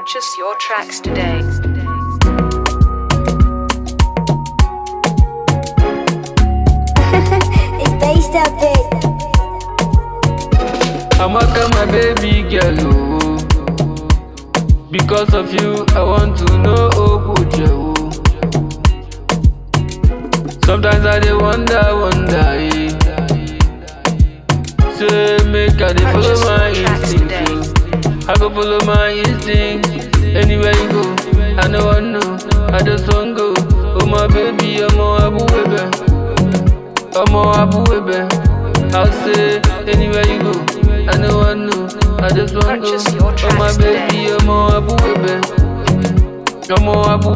Purchase your tracks today. it's based up it. Amaka, my baby girl, oh. Because of you, I want to know Oguche, oh. Sometimes I dey wonder, wonder, eh. Say, make I dey follow Purchase my your tracks instinct, today. oh. I go follow my instinct. Anywhere you go, I know I know. I just want go. Oh my baby, I'm abu baby. I'm abu baby. I'll say anywhere you go, I know I know. I just want go. Purchase your Oh my tracks baby, today. I'm abu baby. I'm abu